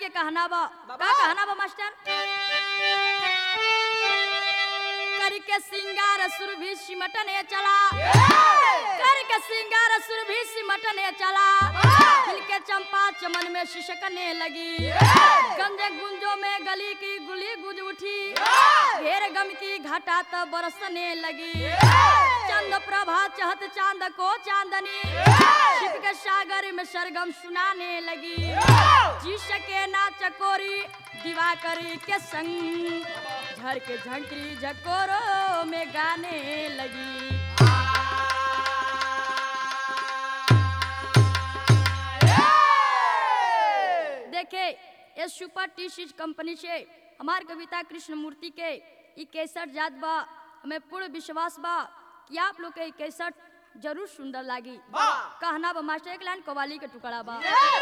के कहना बा बाबा। का कहना बा मास्टर करके सिंगार सुर भी सिमटने चला करके सिंगार सुर भी सिमटने चला खिल के चंपा चमन में शिशकने लगी गंजे गुंजों में गली की गुली गुज उठी घेर गम की घटा तब बरसने लगी चंद प्रभा चहत चांद को चांदनी छिप के सागर में सरगम सुनाने लगी जी सके ना चकोरी दिवाकरी के संग झर के झंकरी झकोरों में गाने लगी देखे ये सुपर टी सीज कंपनी से हमार कविता कृष्ण मूर्ति के ई कैसठ जात बा हमें पूर्ण विश्वास बा कि आप लोग के ई कैसठ जरूर सुंदर लागी वाह! कहना बा मास्टर एक लाइन कवाली के टुकड़ा बा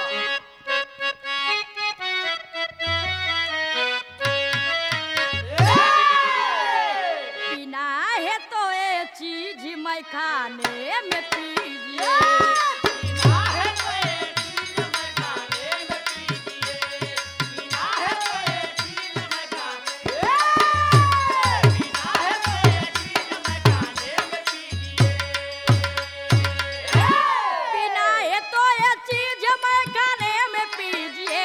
पीना है तो ये चीज मैं खाने में पीजिए पीना है तो ये चीज मैं खाने में पीजिए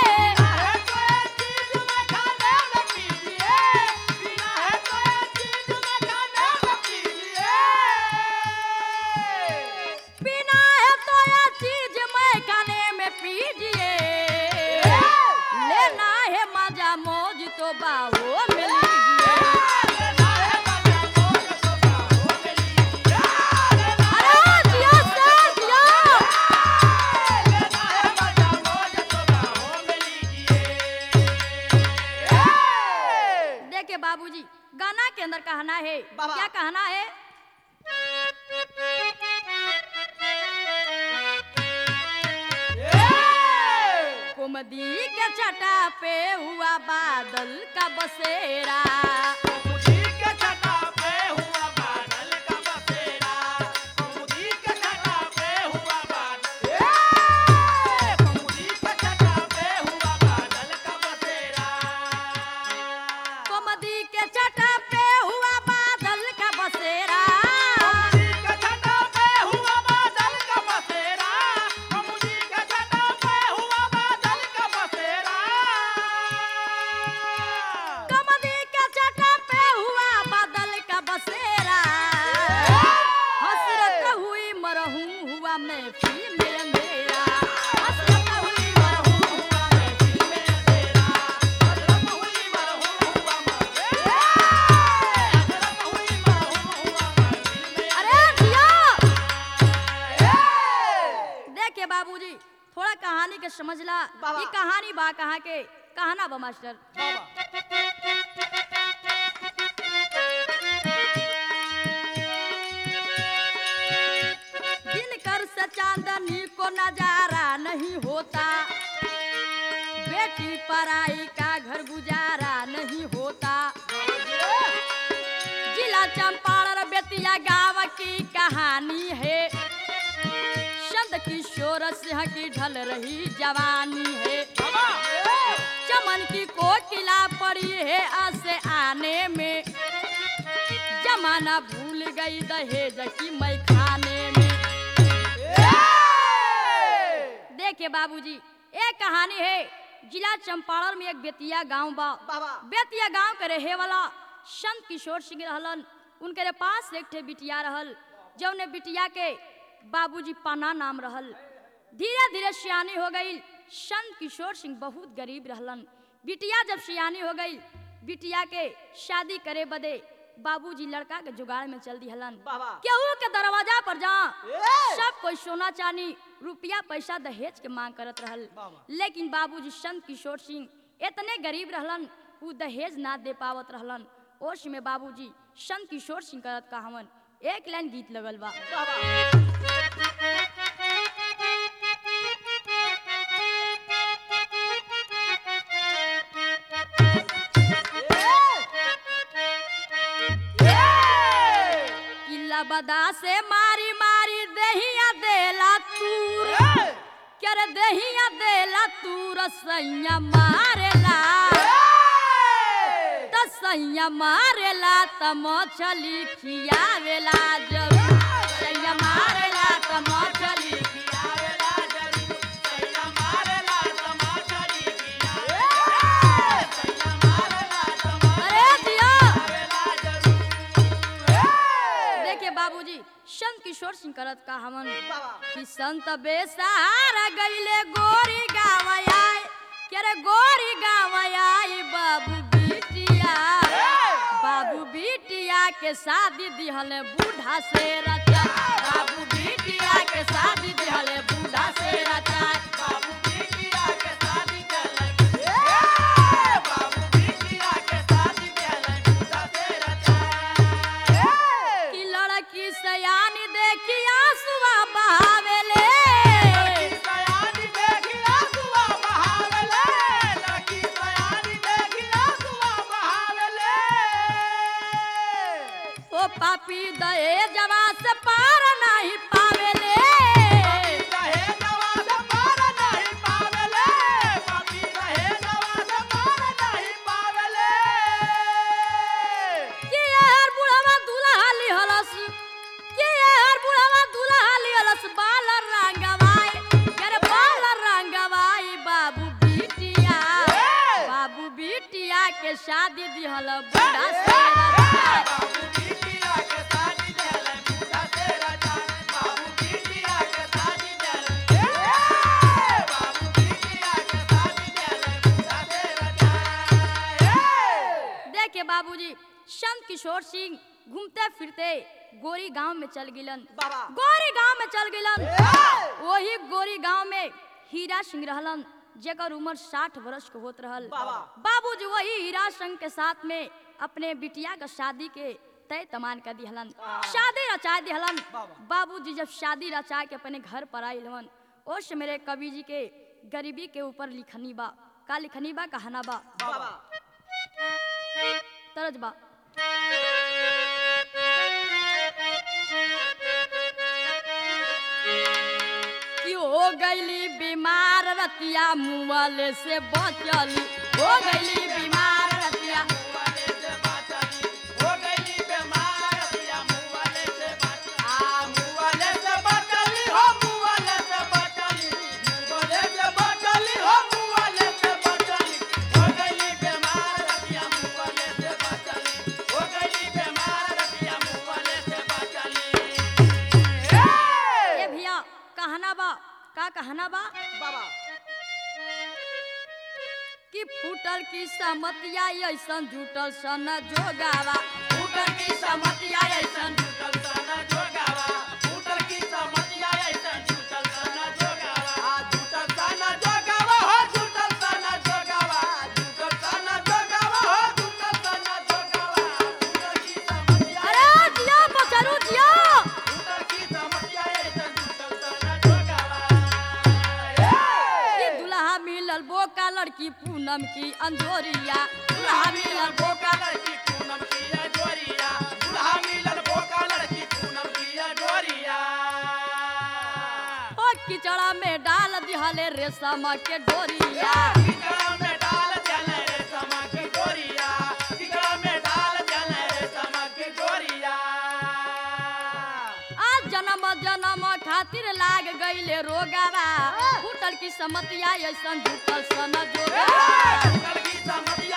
पीना है तो ये चीज मैं खाने में पीजिए लेना है मजा मौज तो बाहो में लीजिए अरे जियो सर जियो देखिए बाबूजी गाना के अंदर कहना है बाबा। क्या कहना है कुमदी के छटा पे हुआ बादल का बसेरा कुमदी के छटा पे हुआ बादल का बसेरा कुमदी के छटा पे हुआ बादल का बसेरा हसरत हुई मरहूं हुआ मैं फिर में अंधेरा हसरत हुई मरहूं हुआ मैं फिर में अंधेरा अरे जिया देखिए बाबूजी थोड़ा कहानी के समझला बाबा। ये कहानी बा कहाँ के कहना बा मास्टर दिन कर से चांदनी को नजारा नहीं होता बेटी पराई का घर गुजारा नहीं होता जिला चंपारण बेतिया गाँव की कहानी है संत किशोर सिंह की ढल रही जवानी है चमन की कोकिला पड़ी है आसे आने में जमाना भूल गई दहेज की मैं खाने में देखिए बाबूजी एक कहानी है जिला चंपारण में एक बेतिया गांव बा बाबा। बेतिया गांव के रहे वाला संत किशोर सिंह रहलन उनके पास एक ठे बिटिया रहल जौने बिटिया के बाबूजी पाना नाम रहल धीरे धीरे सियानी हो गई संत किशोर सिंह बहुत गरीब रहलन बिटिया जब सियानी हो गई बिटिया के शादी करे बदे बाबूजी लड़का के जुगाड़ में चल दिहलन बाबा। केहू के दरवाजा पर जा ए! सब कोई सोना चांदी रुपया पैसा दहेज के मांग करत रहल बाबा। लेकिन बाबूजी संत किशोर सिंह इतने गरीब रहलन उ दहेज ना दे पावत रहलन ओश में बाबूजी संत किशोर सिंह करत कहवन एक लाइन गीत लगल बा किला बदा से मारी मारी दहिया देला तूर के कर दहिया देला तू रसैया मारेला त सैया मारेला त मछली खियावेला जब सैया मारेला त मछली अरे दिया देखिए बाबूजी संत किशोर सिंह करत का हमन कि संत बेसहारा गईले गोरी गावयाय के रे गोरी गावयाय बाबू बिटिया बाबू बिटिया के शादी दिहले बूढ़ा से रचा बाबू बिटिया के शादी दिहले बूढ़ा से रचा कि लड़की सयानी देखी आंसुआ बहावेले ओ पापी दए जवा से पार नहीं पावेले कि यार बुढ़ावा दूल्हा लिहलस कि यार बुढ़ावा दूल्हा लिहलस बाल रंगवाई करे बाल रंगवाई बाबू बिटिया बाबू बिटिया के शादी दिहल बूढ़ा से रचाई। देखिए बाबूजी संत किशोर सिंह घूमते फिरते गोरी गांव में चल गिलन बाबा। गोरी गांव में चल गिलन वही गोरी गांव में हीरा सिंह रहलन जेकर उम्र साठ वर्ष के होत रहल बाबा। बाबूजी वही हीरा सिंह के साथ में अपने बिटिया का शादी के तय तमान कर दिहलन शादी रचा दिहलन बाबा। बाबूजी जब शादी रचा के अपने घर पर आइलन ओश मेरे कवि जी के गरीबी के ऊपर लिखनी बा का लिखनी बा कहना बा बाबा तरज बा कि हो गईली बीमार रतिया मुआले से बचली हो गईली बीमार रतिया ए भैया कहना बा का कहना बा बाबा कि फूटल की समतिया ऐसन जुटल सन जोगावा फूटल की समतिया ऐसन अरे जिया बचरू जिया कि दुल्हा मिलल बोका लड़की पूनम की अंजोरिया दुल्हा मिलल बोका ओ किचड़ा में डाल दिहले रेशम के डोरिया आज जन्म जन्म खातिर लाग गईले रोगावा फूटल की समतिया ऐसन जुटल सन जोगावा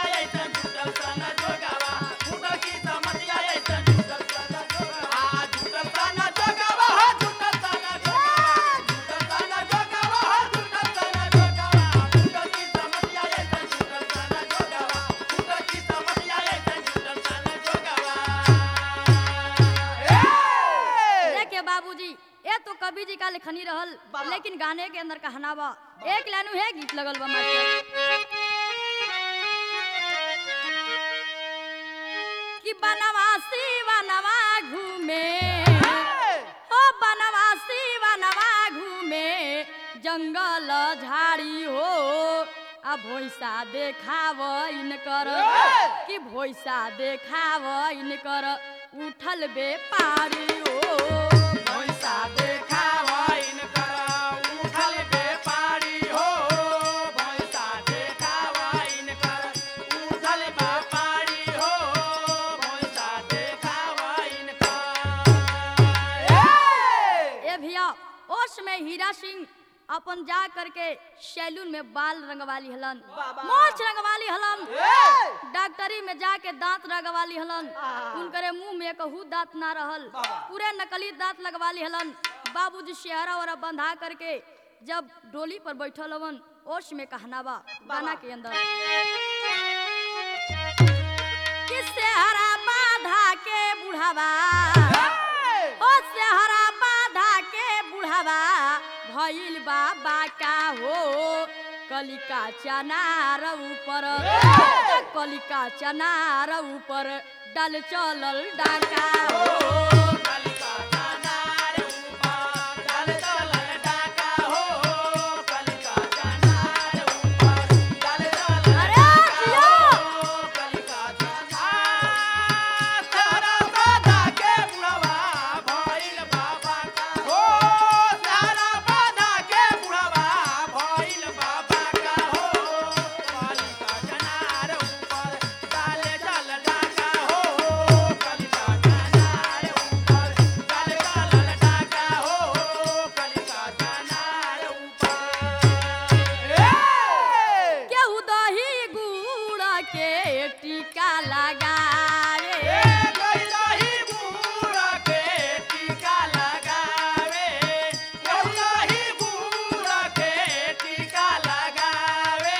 देखिए बाबूजी ये तो कवि जी का लिखनी रहल बाबा। लेकिन गाने के अंदर कहना बा एक लाइनू है गीत लगल बा मास्टर कि बनवासी बनवा घूमे ओ बनवासी बनवा घूमे जंगल झाड़ी हो आ भोइसा देखाव इनकर कि भोइसा देखाव इनकर उठल बेपारी हो भोइसा देखाव उठल बेपारी भैया ओश में हीरा सिंह अपन जा करके सैलून में बाल रंगवाली हलन बाबा। मोछ रंगवाली हलन ए! डॉक्टरी में जाके दांत रंगवाली हलन आहा। उनकरे मुंह में कहू दांत ना रहल बाबा। पूरे नकली दांत लगवाली हलन बाबूजी शहरा वरा बंधा करके जब डोली पर बैठल हवन ओश में कहना बा गाना के अंदर कि सेहरा बाधा के बुढ़ावा ए! ओ सेहरा बाधा के बुढ़ावा भइल बाबा का हो कलिका चनार ऊपर कलिका चनार ऊपर डल चलल डाका हो कलिका चनार ऊपर डल चलल डाका हो कलिका चनार ऊपर डल चलल अरे डाका जियो! हो कलिका चनार सारा बाधा के बुढ़वा भइल बाबा का हो सारा बाधा के बुढ़वा भइल बाबा का हो कलिका चनार ऊपर डल चलल डाका हो कलिका चनार ऊपर डल चलल डाका हो कलिका चनार ऊपर ए केहू दही गुड़ के टीका लगावे ए गइलही बूढ़ा के टीका लगावे गइलही बूढ़ा के टीका लगावे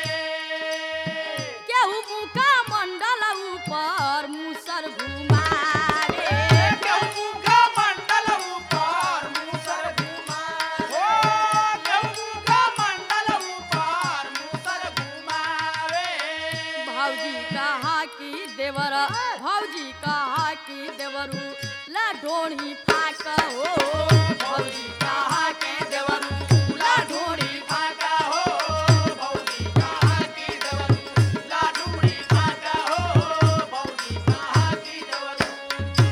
केहू मुका मंडल ऊपर मुसर घुमावे केहू का मंडल ऊपर मुसर घुमा हो केहू का मंडल ऊपर मुसर घुमावे भौजी कहा कि देवर भौजी कहा कि देवरू ला ढोणी फाक हो भौजी कहा कि देवरू ला ढोणी फाका हो भौजी कहा की देवरू लाडूड़ी फाका हो भौजी कहा की देवरू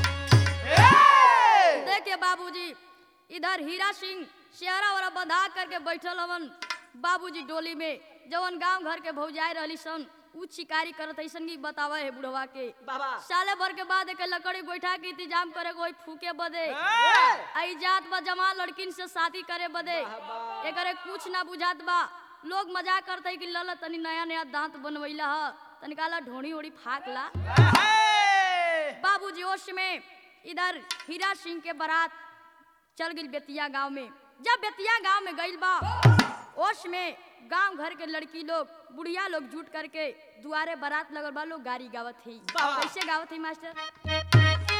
ए देखिए बाबूजी इधर हीरा सिंह शेहरा वाला बंधा करके बैठल हवन बाबूजी डोली में जवन गांव घर के भौजाई रहली सन उ शिकारी करत ऐसन की बतावे है बुढ़वा के बाबा साले भर के बाद एक लकड़ी गोइठा के इंतजाम करे कोई फूके बदे ए आई जात बा जमा लड़किन से शादी करे बदे वाह। एकरे कुछ ना बुझात बा लोग मजाक करते कि लल तनी नया नया दांत बनवैला ह तनी काला ढोणी ओड़ी फाक ला बाबूजी ओश में इधर हीरा सिंह के बारात चल गई बेतिया गांव में जब बेतिया गांव में गइल बा ओश में गांव घर के लड़की लोग बुढ़िया लोग जुट करके दुआरे बारात लगल बा लोग गाड़ी गावत है वाह। कैसे गावत है मास्टर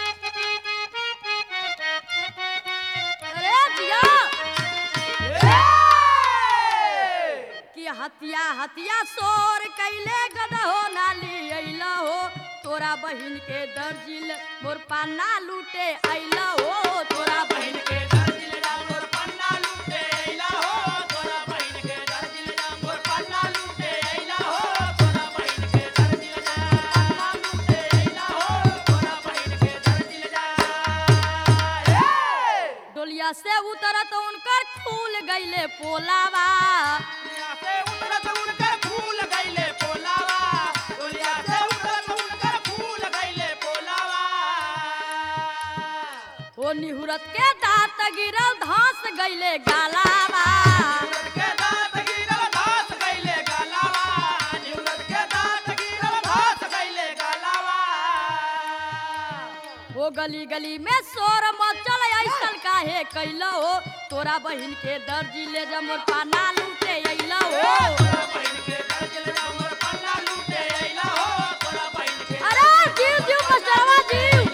अरे जिया कि हतिया हतिया सोर कैले गदहो नाली अइला हो तोरा बहिन के दर्जिल मोर पाना लूटे अइला हो तोरा बहिन के डोलिया से उतरत उनकर खुल गईले पोलावा ओ निहुरत के दांत गिरल धंस गईले गालावा ओ गली गली में शोर मचल ऐसन काहे कैला हो तोरा बहिन के दर्जी ले जा मोर पाना लूटे अइला हो अरे जीव जीव मस्टरवा जीव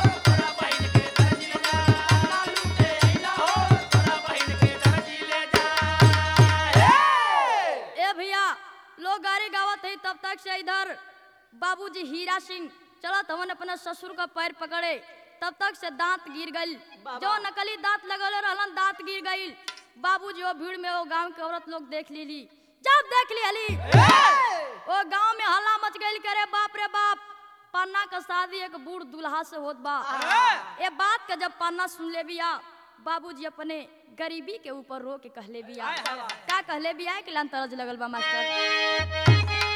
ए भैया लोग गाड़ी गावत है तब तक से इधर बाबूजी हीरा सिंह चलत हमन अपना ससुर का पैर पकड़े तब तक से दांत गिर गई बाबा। जो नकली दांत लगल रहलन दांत गिर गई बाबूजी वो भीड़ में वो गांव के औरत लोग देख लीली जब देख ली हली वो गांव में हल्ला मच गई करे बाप रे बाप पन्ना का शादी एक बूढ़ दूल्हा से होत बा ये बात का जब पन्ना सुन ले बिया बाबूजी अपने गरीबी के ऊपर रो के कहले बिया हाय, हाय, हाय। का कहले बिया कि लान तरज लगल बा मास्टर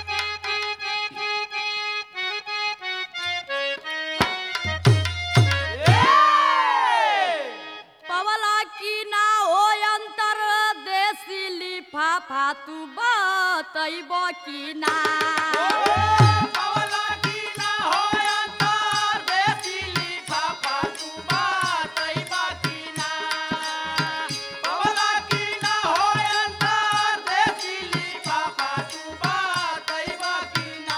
पवला की ना हो अंतर देसी लिफाफा तू बतैब की ना पवला की ना हो अंतर देसी लिफाफा तू बातई बाकी ना पवला की ना हो अंतर देसी लिफाफा तू बातई बाकी ना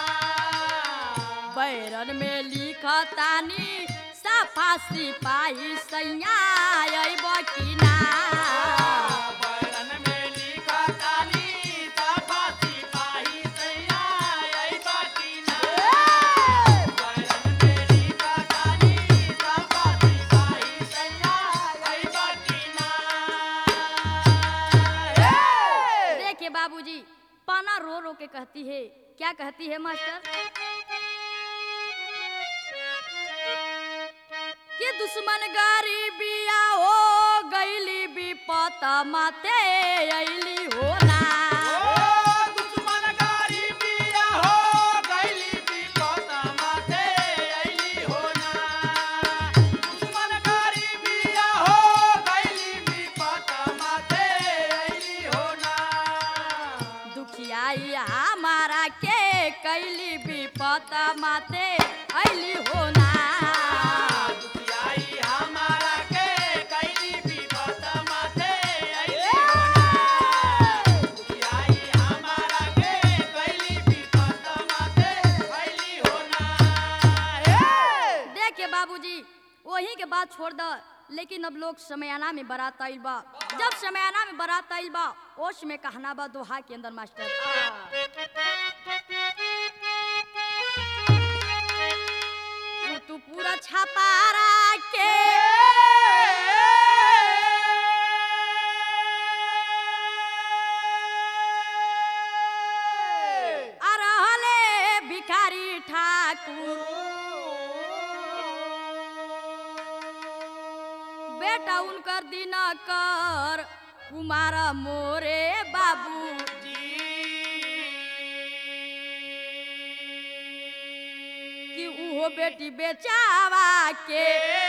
बैरन में लिखतानी साफा सिपाही सैया अइब की ना बैरन में लिखा तानी साफा सिपाही सैया आई बाकी ना बैरन में लिखा तानी साफा सिपाही सैया आई बाकी ना देखिए बाबूजी पाना रो रो के कहती है क्या कहती है मास्टर कि दुश्मन गरीबिया हो गईली विपत माते अइली हो ना दुश्मन गरीबिया हो गईली विपत माथे अइली हो ना दुश्मन गरीबिया हो गईली विपत माथे अइली हो ना दुखियाई हमारा के कैली विपत माते अइली हो ना दुखियाई हमारा के कैली विपत माथे अइली हो ना दुखियाई हमारा के कैली विपत माथे अइली हो ना हे देखिए बाबूजी वही के बात छोड़ द लेकिन अब लोग समयाना में बारात आइल बा जब समयाना में बारात आइल बा ओश में कहना बा दोहा के अंदर मास्टर तू तू पूरा छपारा के आ रहले भिखारी ठाकुर बेटा उनकर दिनकर कुमार मोरे बाबू कि उहो बेटी बेचावा के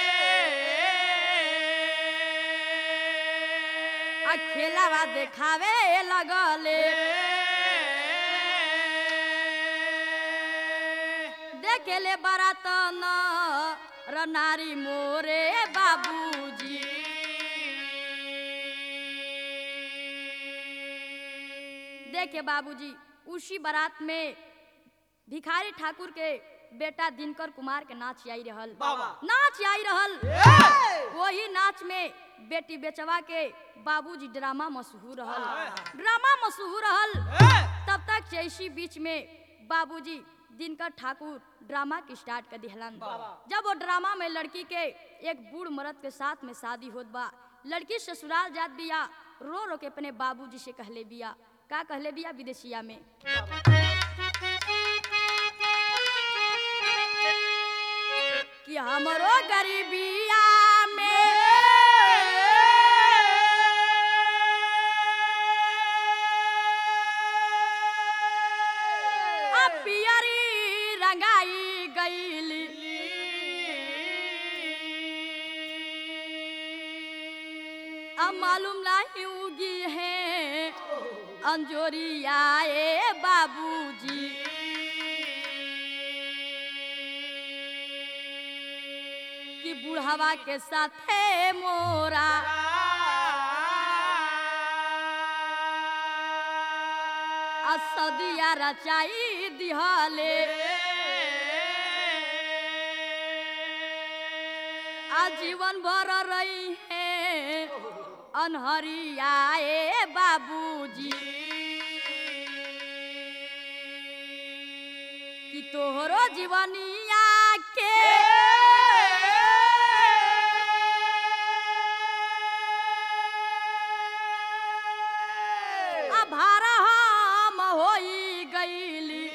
आ खेलावा देखावे लगले देखेले बारात न र नारी मोरे बाबूजी देखे बाबूजी उसी बारात में भिखारी ठाकुर के बेटा दिनकर कुमार के नाच आई रहल बाबा। नाच आई रहल वही नाच में बेटी बेचवा के बाबूजी ड्रामा मशहूर रहल ड्रामा मशहूर रहल तब तक जैसी बीच में बाबूजी दिनकर ठाकुर ड्रामा की स्टार्ट कर दिहलन जब वो ड्रामा में लड़की के एक बूढ़ मर्द के साथ में शादी होत बा लड़की ससुराल जात बिया रो रो के अपने बाबूजी से कहले बिया का कहले बिया विदेशिया में कि हमरो गरीबिया में आ पियरी रंगाई गईली अब मालूम नहीं उगी है अंजोरिया ए बाबूजी कि बुढ़ावा के साथे मोरा आ सदिया रचाई दिहले आजीवन भर रही है अनहरिया ए बाबूजी कि तोहरो जीवनिया के अभार हम होई गईली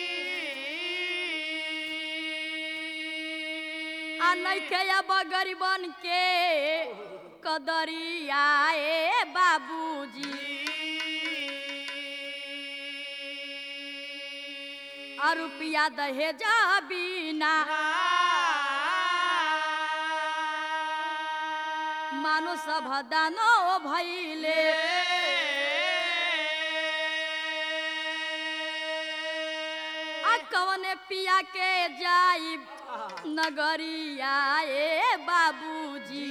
आ नइखे अब गरीबन के कदरिया ए बाबूजी आ रुपया दहेज बिना मानो सब दानो भैले आ कवने पिया के जाई नगरिया ए बाबूजी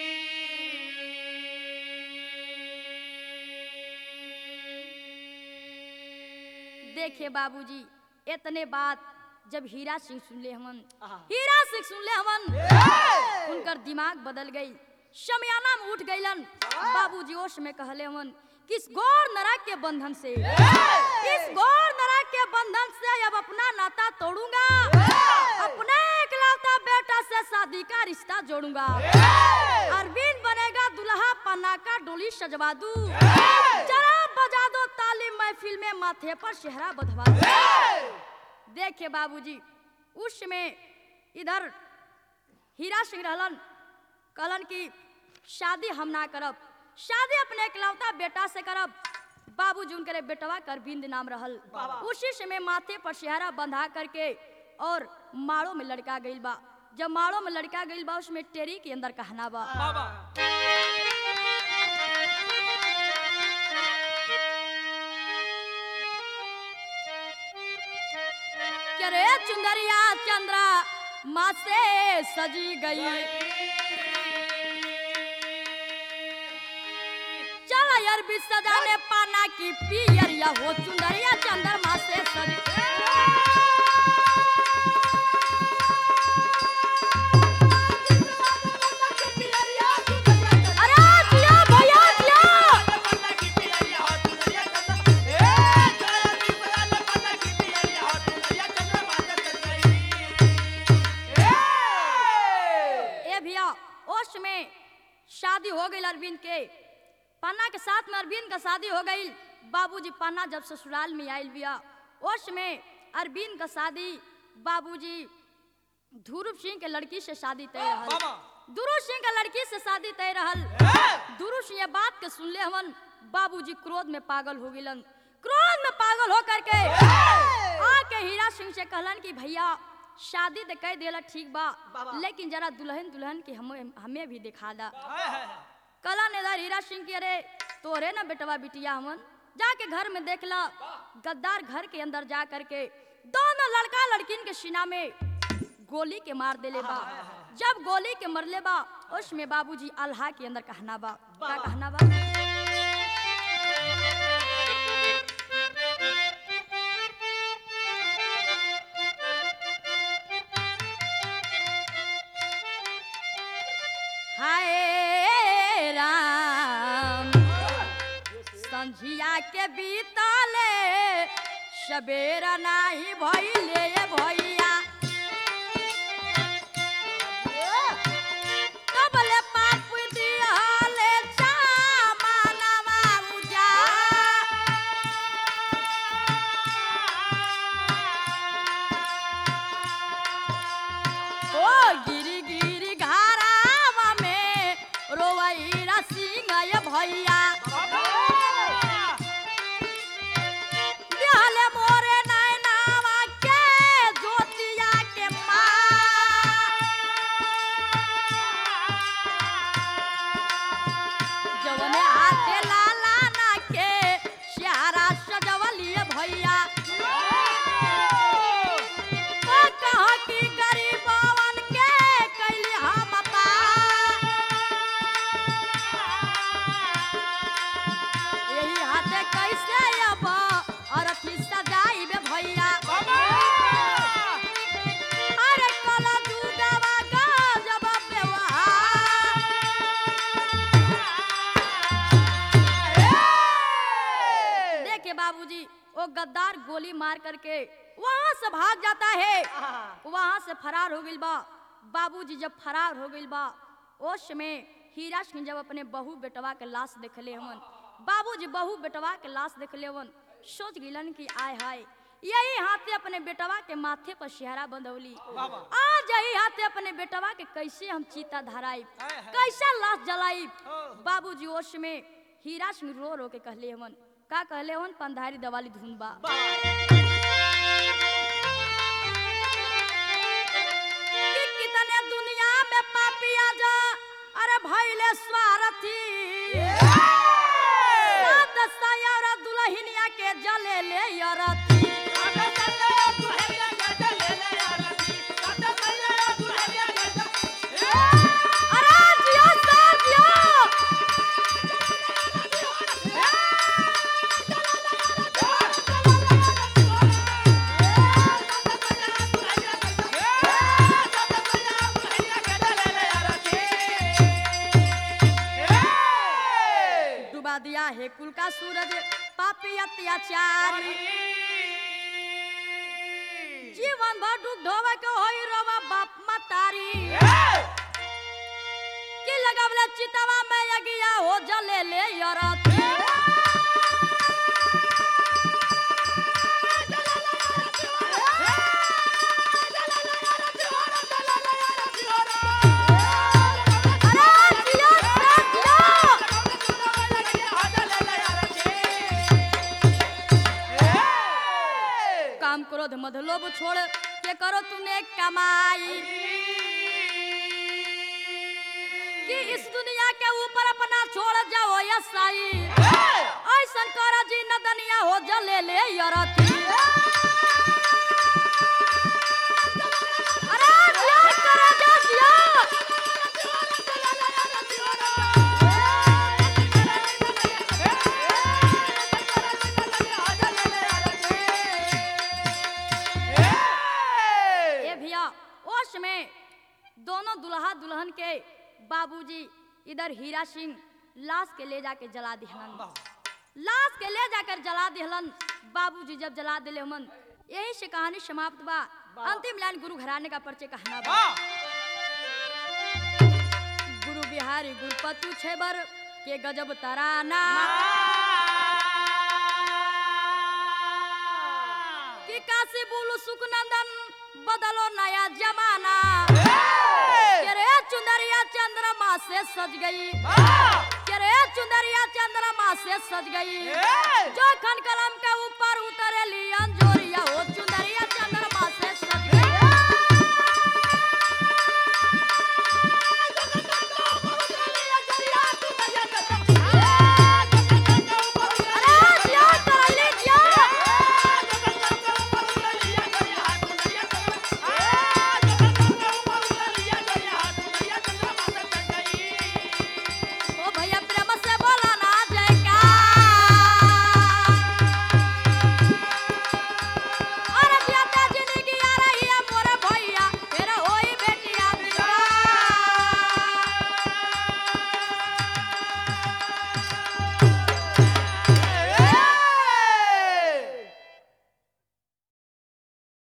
देखे बाबूजी इतने बात जब हीरा सिंह सुनले हमन हीरा सिंह सुनले हमन उनकर दिमाग बदल गई शमियाना में उठ गईलन बाबूजी ओश में कहले हमन किस गौर नरक के बंधन से इस गौर नरक के बंधन से अब अपना नाता तोड़ूंगा अपने इकलौता बेटा से शादी का रिश्ता जोड़ूंगा अरविंद बनेगा दुल्हा पन्ना का डोली सजवा दूं जरा बजा दो ताली महफिल में माथे पर शहरा बधवा दूं देखे बाबूजी उस समय इधर हीरा सिंह रहलन कहलन कि शादी हम ना करब शादी अपने इकलौता बेटा से करब बाबूजी उनके बेटवा कर बिंद नाम रहल उसी समय माथे पर शहरा बंधा करके और माड़ो में लड़का गइल बा जब माड़ो में लड़का गइल बा उसमें टेरी के अंदर कहना बा कि रे चुंदरिया चंद्रा माँ से सजी गई चल यार भी सजाने पाना की पियरिया हो चुंदरिया चंद्रमा से सज अरे जिया भैया जिया ए भैया ओश में शादी हो गई अरविंद के पन्ना के साथ में अरविंद का शादी हो गई बाबूजी पन्ना जब ससुराल में आयल बिया ओश में अरविंद का शादी बाबूजी ध्रुव सिंह के लड़की से शादी तय रहल ध्रुव सिंह का लड़की से शादी तय रहल ध्रुव सिंह ये बात के सुनले हमन बाबूजी क्रोध में पागल हो गिलन क्रोध में पागल हो करके आके हीरा सिंह से कहलन कि भैया शादी तो कह देला ठीक बा लेकिन जरा दुल्हन दुल्हन की हमें हमें भी दिखा दा कला नेदार हीरा सिंह की अरे तोरे ना बेटवा बिटिया हमन जाके घर में देखला गद्दार घर के अंदर जा करके दोनों लड़का लड़किन के सीना में गोली के मार देले बा जब गोली के मरले बा उसमें बाबूजी अल्लाह के अंदर कहना बा का कहना बा हाय राम संझिया के बीतले सबेरा नाही भइले भैया कबले पाप दिहले चामानवा उजा ओ गिरी गिरी घरावा में रोवैरा सिंह भैया दिहले मोरे नैनावा के ज्योतिया के माँ जवने हाथे लाला ना के श्यारा सजवलिए भैया ओ कहा कि गरीबवन के कैली हम पा यही हाथे कैसे अब अरथी सजाइबे भैया अरे कला जुगवा गजब व्यवहार देखे बाबूजी वो गद्दार गोली मार करके वहां से भाग जाता है वहां से फरार हो गइल बा बाबूजी जब फरार हो गइल बा ओश में हीरा सिंह जब अपने बहू बेटवा के लाश देखले हमन बाबूजी बहू बेटवा के लाश देखले हमन सोच गिलन कि आय हाय यही हाथे अपने बेटवा के माथे पर शहरा बंधौली आज यही हाथे अपने बेटवा के कैसे हम चीता धराई कैसे लाश जलाई बाबूजी ओश में हीरा सिंह रो रो के कहले हमन का कहले हमन पंधारी दवाली धुन बा कि कितने दुनिया में पापिया जा अरे भइल भैले स्वार्थी सात सयारा दुल्हनिया के जले ले यरथी अरे जियो सर जियो डुबा दिया है कुल का सूरज पापी अत्याचारी जीवन भर डूब ढोवे के होई रोवा बाप मतारी की लगावले चितवा में यगिया हो जले ले यरथी अरे जियो सर जियो काम क्रोध मध लोभ छोड़ के करो तूने कमाई कि इस दुनिया के ऊपर अपना छोड़ जाओ यसाई ऐसन कर जी नदनिया हो जले ले यरथी अरे जियो करे जा जियो ए भैया ओश में दोनों दुल्हा दुल्हन के बाबूजी इधर हीरा सिंह लाश के ले जाके जला दिहलन लाश के ले जाकर जला दिहलन बाबूजी जब जला दिले हमन यही से कहानी समाप्त बा अंतिम लाइन गुरु घराने का परिचय कहना बा गुरु बिहारी गुरुपतु छेबर के गजब तराना कि काशी बोलू सुखनंदन बदलो नया जमाना के रे चुंदरिया चंद्रमा से सज गई के रे चुंदरिया चंद्रमा से सज गई जो खन कला